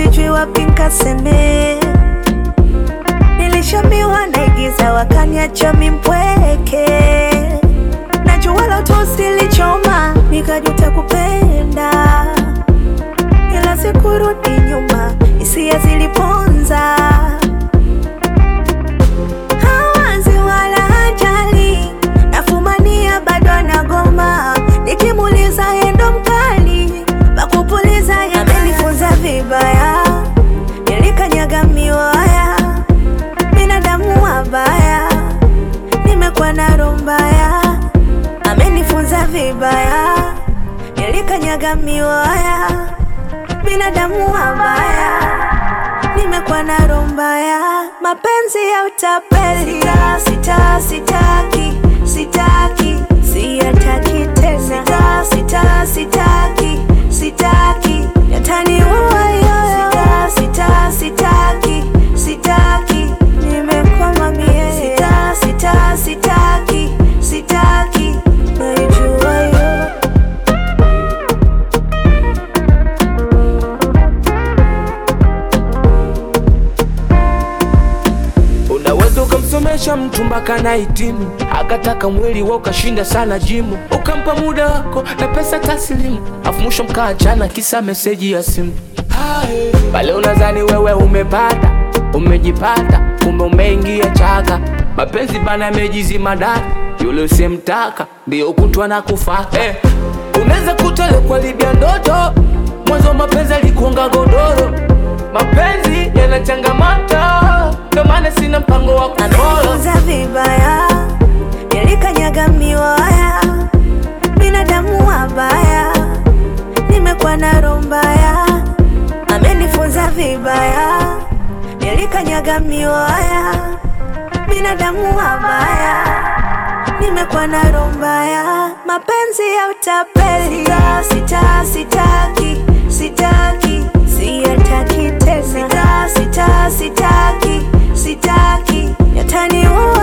sijui wapi nkaseme. Nilishambiwa naigiza, wakaniacha mimpweke. Najua la utosi lichoma, nikajuta kupenda, ila sikurudi nyuma, hisia ziliponza. Hawazi wala hajali, nafumania bado anagoma, nikimuuliza yeye ndo mkali, pakupuliza yeye amenifunza vibaya, nilikanyaga miwaya, binadamu wabaya, nimekuwa na roho mbaya, amenifunza vibaya, nilikanyaga miwaya, binadamu wabaya nimekuwa na roho mbaya, mapenzi ya utapeli. Sita, sita, sitaki, sitaki, siyataki tena. Sita, sita, sitaki, sitaki, yataniua yoyo. Sita, sita, sitaki, sitaki, nimekwama mie. Sita, sita, sitaki, sitaki, naijua yo Unaweza ukamsomesha mtu mpaka na hitimu, akataka mwili wa ukashinda sana jimu, ukampa muda wako na pesa taslimu, afu mwisho mkaachana kisa meseji ya simu. Hae, Pale unadhani wewe umepata, umejipata, kumbe umeingia chaka. Mapenzi bana yamejizima data, yule usemtaka ndio kutwa na kufa. Eh, unaweza kutole kwa libya ndoto, mwanzo mapenzi alikuonga godoro. Mapenzi yana changamoto, ndio maana sina mpango wa kufolo. amenifunza vibaya, nilikanyaga miwaya, binadamu wabaya, nimekuwa na roho mbaya, amenifunza vibaya, nilikanyaga miwaya, binadamu wabaya, nimekuwa na roho mbaya, mapenzi ya utapeli. Sita, sita, sitaki, sitaki, siyataki tena. Sita, sita, sitaki, sitaki, yataniua